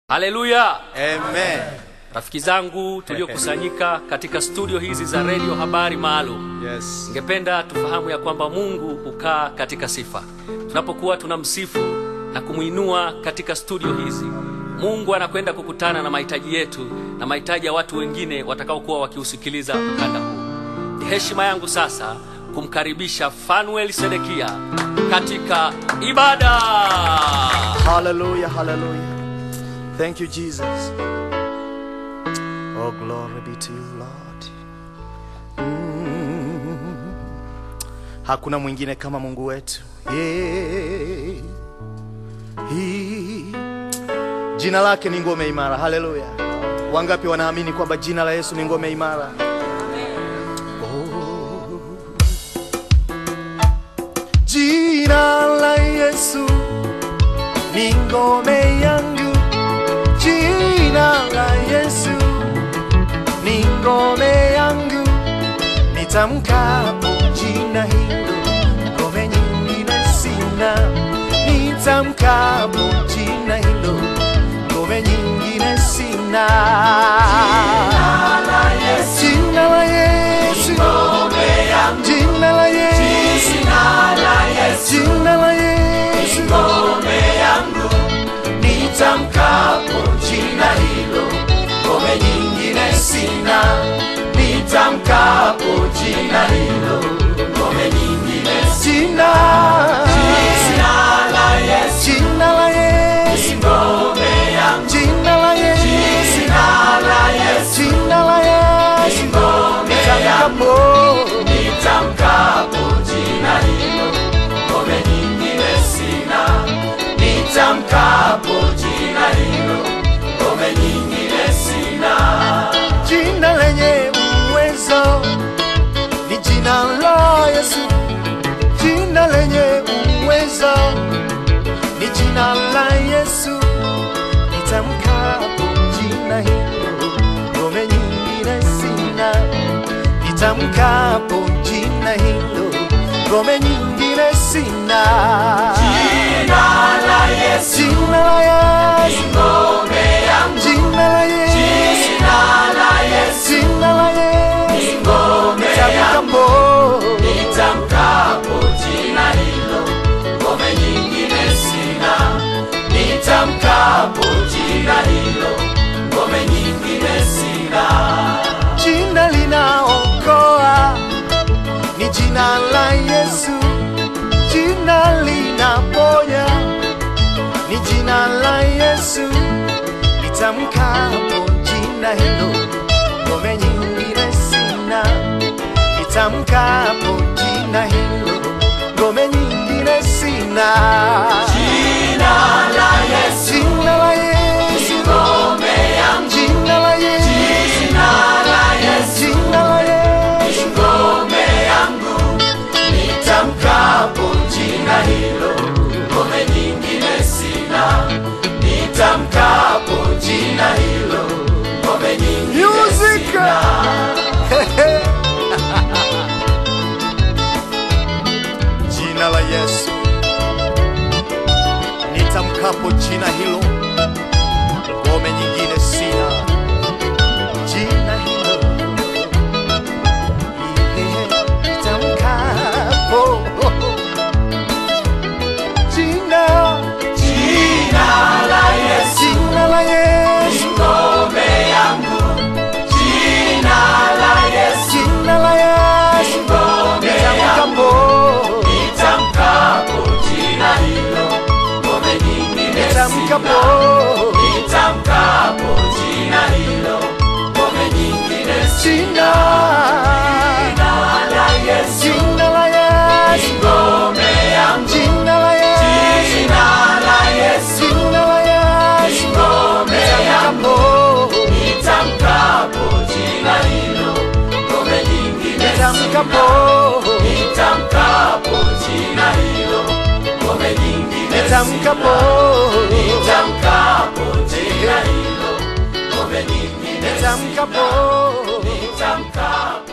Haleluya! Amen. Rafiki zangu tuliokusanyika katika studio hizi za redio habari maalum, Yes. ningependa tufahamu ya kwamba Mungu hukaa katika sifa. Tunapokuwa tunamsifu na kumwinua katika studio hizi, Mungu anakwenda kukutana na mahitaji yetu na mahitaji ya watu wengine watakaokuwa wakiusikiliza mkanda huu. Ni heshima yangu sasa kumkaribisha Fanuel Sedekia katika ibada. Hallelujah, hallelujah. Thank you, Jesus. Oh, glory be to you, Lord. Mm. Hakuna mwingine kama Mungu wetu. Yeah. He. Jina lake ni ngome imara. Haleluya. Wangapi wanaamini kwamba jina la Yesu ni ngome imara? Oh. Jina la Yesu ni ngome yangu, jina la Yesu ni ngome yangu, nitamkapo jina hilo, ngome nyingine sina. Nitamkapo jina hilo, ngome nyingine sina. Jina la Yesu, jina la Yesu, jina la Yesu, jina la Yesu, nitamkapo jina hilo, ngome nyingine sina. Nitamkapo jina hilo, ngome nyingine sina. Jina la Yesu, jina la Yesu, ngome yangu. Jina la Yesu, jina la Yesu, jina la Yesu, ngome yangu. Nitamkapo jina hilo, ngome nyingine sina nitamkapo jina hilo, ngome nyingine sina. Jina lenye uwezo ni jina la Yesu, jina lenye uwezo ni jina la Yesu. Nitamkapo jina hilo, ngome nyingine sina. Nitamkapo jina hilo, ngome nyingine sina. Jina la Yesu, jina la Yesu, ngome yangu. Jina la Yesu, jina la Yesu, jina la Yesu, ngome yangu. Nitamkapo jina hilo, ngome nyingine sina. Nitamkapo jina hilo, ngome nyingine sina. Jina linaokoa ni jina la Yesu, jina linaponya ni jina la Yesu. Nitamkapo jina hilo, ngome nyingine sina. Nitamkapo jina hilo, ngome nyingine sina. Jina la Yesu, jina la Yesu, ngome yangu. Jina la Yesu, jina la Yesu, jina la Yesu, ngome yangu. Nitamkapo jina hilo, ngome nyingine sina. Nitamkapo jina hilo, ngome nyingine sina. Jina la Yesu, nitamkapo jina hilo, ngome nyingine sina. Jina hilo nitamkapo jina jina la Yesu, jina la Yesu, ngome yangu. Jina la Yesu, jina la Yesu, ngome yangu. Nitamkapo jina hilo, ngome nyingine nitamkapo nitamkapo jina hilo, ngome nyingine sina. Jina la Yesu, jina la Yesu, ngome yangu. Jina la Yesu, jina la Yesu, jina la Yesu, ngome yangu. Nitamkapo jina hilo, ngome nyingine nitamkapo nitamkapo jina hilo, ngome nyingine nitamkapo nitamkapo jina hilo, ngome nyingine nitamkapo nitamkapo